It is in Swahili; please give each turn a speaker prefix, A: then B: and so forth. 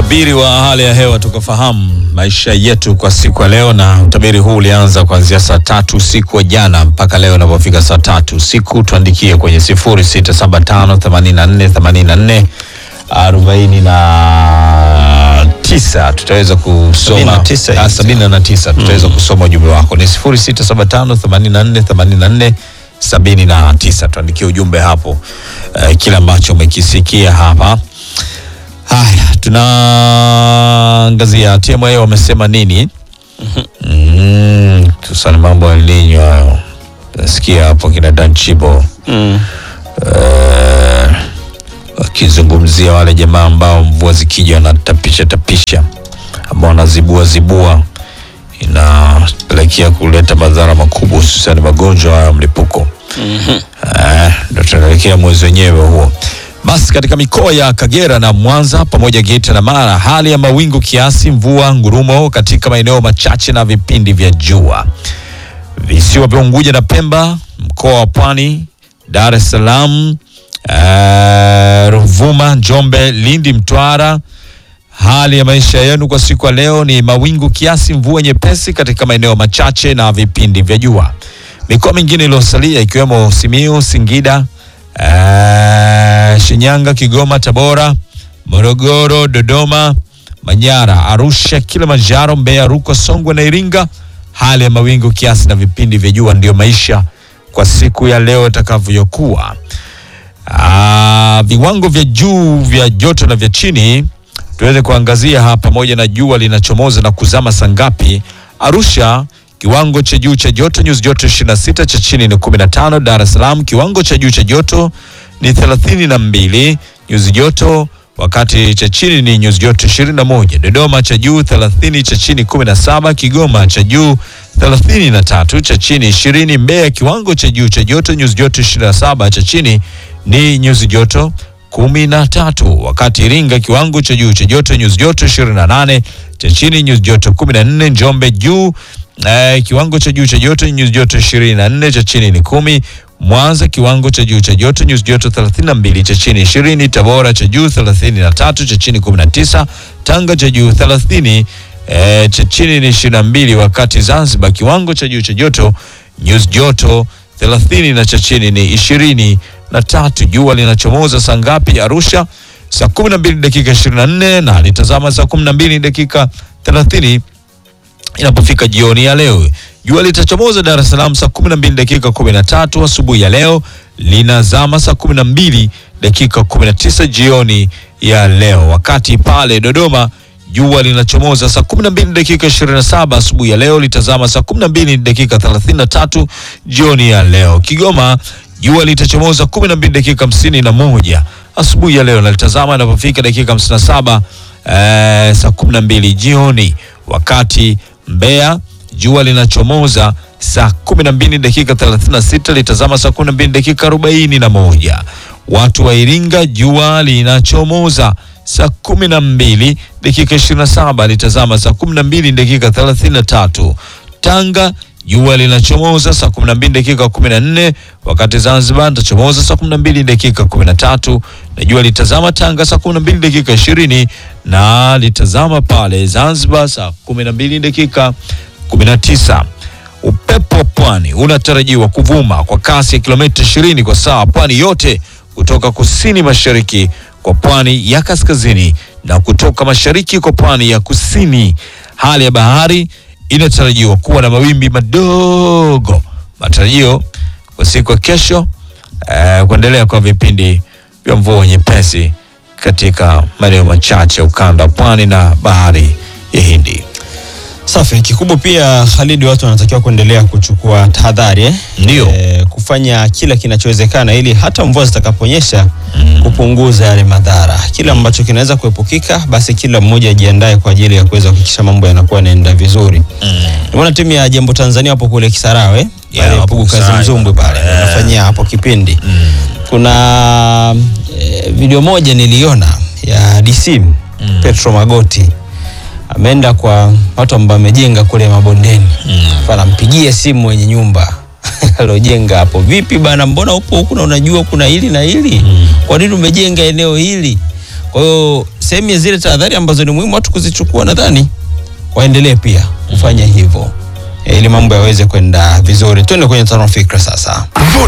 A: Utabiri wa hali ya hewa tukafahamu maisha yetu kwa siku ya leo, na utabiri huu ulianza kuanzia saa tatu usiku wa jana mpaka leo inapofika saa tatu usiku. Tuandikie kwenye sifuri sita saba tano themanini na nne themanini na nne arobaini na tisa tutaweza kusoma
B: Sabini na tisa
A: Ah,
B: hivi.
A: sabini na tisa tutaweza kusoma ujumbe wako ni sifuri sita saba tano themanini na nne themanini na nne sabini na tisa tuandikie ujumbe hapo eh, kile ambacho umekisikia hapa Haya, tunaangazia TMA wamesema nini? Mm, tusani mambo ya El Nino hayo. Nasikia hapo kina Dan Chibo
B: Mm.
A: eh, wakizungumzia wale jamaa ambao mvua zikija wanatapisha tapisha, ambao wanazibua zibua, inapelekea kuleta madhara makubwa, hususani magonjwa ya mlipuko. Eh, ndo tunaelekea mwezi wenyewe huo. Basi katika mikoa ya Kagera na Mwanza pamoja Geita na Mara, hali ya mawingu kiasi, mvua ngurumo katika maeneo machache na vipindi vya jua. Visiwa vya Unguja na Pemba, mkoa wa Pwani, Dar es Salaam, eh, Ruvuma, Njombe, Lindi, Mtwara. Hali ya maisha yenu kwa siku ya leo ni mawingu kiasi, mvua nyepesi katika maeneo machache na vipindi vya jua. Mikoa mingine iliyosalia ikiwemo Simiyu, Singida, eh, Shinyanga, Kigoma, Tabora, Morogoro, Dodoma, Manyara, Arusha, Kilimanjaro, Mbeya, Rukwa, Songwe na Iringa, hali ya mawingu kiasi na vipindi vya jua ndiyo maisha kwa siku ya leo itakavyokuwa. Ah, viwango vya juu vya joto na vya chini tuweze kuangazia hapa, pamoja na jua linachomoza na kuzama saa ngapi. Arusha kiwango cha juu cha joto nyuzi joto 26, cha chini ni 15. Dar es Salaam kiwango cha juu cha joto ni 32 nyuzi joto, wakati cha chini ni nyuzi joto 21. Dodoma cha juu 30, cha chini 17. Kigoma cha juu 33, cha chini 20. Mbeya kiwango cha juu cha joto nyuzi joto 27, cha chini ni nyuzi joto kumi na tatu wakati Iringa kiwango cha juu cha joto nyuzi joto 28 cha chini nyuzi joto 14. Njombe juu eh, kiwango cha juu cha joto nyuzi joto 24 cha chini ni kumi. Mwanza kiwango cha juu cha joto nyuzi joto 32 cha chini 20. Tabora cha juu 33 cha chini 19. Tanga cha juu 30 eh, cha chini ni 22, wakati Zanzibar kiwango cha juu cha joto nyuzi joto 30 na cha chini ni ishirini na tatu. Jua linachomoza saa ngapi? Arusha saa 12 dakika 24 na litazama saa 12 dakika 30 inapofika jioni ya leo. Jua litachomoza Dar es Salaam saa 12 dakika 13 asubuhi ya leo, linazama saa 12 dakika 19 jioni ya leo, wakati pale Dodoma jua linachomoza saa 12 dakika 27 asubuhi ya leo, litazama saa 12 dakika 33 jioni ya leo. Kigoma jua litachomoza 12 dakika 51 asubuhi ya leo na litazama inapofika dakika 57 eh, saa 12 jioni, wakati Mbeya jua linachomoza saa 12 dakika 36 litazama saa 12 dakika 41. Watu wa Iringa jua linachomoza saa 12 dakika 27 litazama saa 12 dakika 33. Tanga jua linachomoza saa 12 dakika 14, wakati Zanzibar litachomoza saa 12 dakika 13 na jua litazama Tanga saa 12 dakika 20 na litazama pale Zanzibar saa 12 dakika 19. Upepo wa pwani unatarajiwa kuvuma kwa kasi ya kilomita 20 kwa saa pwani yote kutoka kusini mashariki kwa pwani ya kaskazini na kutoka mashariki kwa pwani ya kusini. Hali ya bahari inatarajiwa kuwa na mawimbi madogo. Matarajio kwa siku ya kesho eh, kuendelea kwa vipindi vya mvua nyepesi katika maeneo machache ukanda wa pwani na bahari ya Hindi.
B: Safi. Kikubwa pia Khalid, watu wanatakiwa kuendelea kuchukua tahadhari eh?
A: Ndio.
B: Eh, kufanya kila kinachowezekana ili hata mvua zitakaponyesha kupunguza yale madhara. Kila ambacho kinaweza kuepukika, basi kila mmoja ajiandae kwa ajili ya kuweza kuhakikisha mambo yanakuwa yanaenda vizuri. Nimeona timu ya Jambo Tanzania hapo kule Kisarawe
A: Yeah,
B: pale
A: hapo
B: Pugu Kazi
A: Kisarawe.
B: Mzumbwe pale
A: Yeah.
B: wanafanyia hapo kipindi. Kuna eh, video moja niliona ya DC Petro Magoti ameenda kwa watu ambao wamejenga kule mabondeni mm. anampigia simu mwenye nyumba alojenga hapo, vipi bana, mbona upo huku na unajua kuna hili na hili mm. kwa nini umejenga eneo hili? Kwa hiyo sehemu ya zile tahadhari ambazo ni muhimu watu kuzichukua, nadhani waendelee pia kufanya hivyo eh, ili mambo yaweze kwenda vizuri. Tuende kwenye tano fikra sasa.